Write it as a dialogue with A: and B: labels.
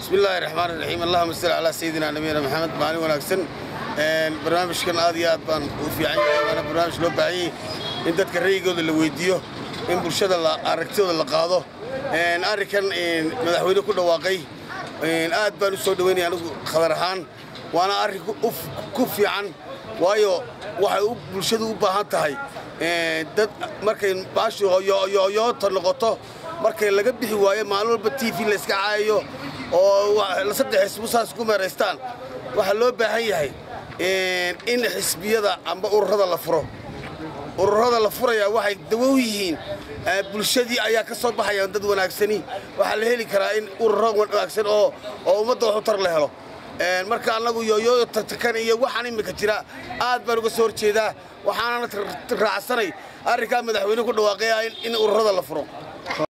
A: bismi illaahi raxmaan iraxiim allahuma salli calaa sayidina nabiyina maxamed maalin wanaagsan barnaamijkan aad iyo aad baan u fiican yahay waana barnaamij loo baahanyay in dadka ra'yigooda la weydiiyo in bulshada aragtidooda la qaado arrinkan madaxweyne ku dhawaaqay aad baan u soo dhoweynaya anigu khadar ahaan waana arrin ku fiican waayo waxay bulshadu u baahan tahay dad markay baashu yoyoota noqoto markay laga bixi waayo maalin walba t v layska caayayo oo saddex xisbu saas ku meeraystaan waxaa loo baahan yahay in xisbiyada amba ururada la furo ururada la furayaa waxay dawow yihiin bulshadii ayaa ka soo baxayaan dad wanaagsani waxaa la heli karaa in ururo wanaagsan oo oo ummadda wax u tar la helo marka annagu yooyooda tartakan iyo waxaan iminka jira aad baan uga soo horjeedaa waxaanana raacsanay arrinkaa madaxweyne ku dhawaaqaya in ururada la furo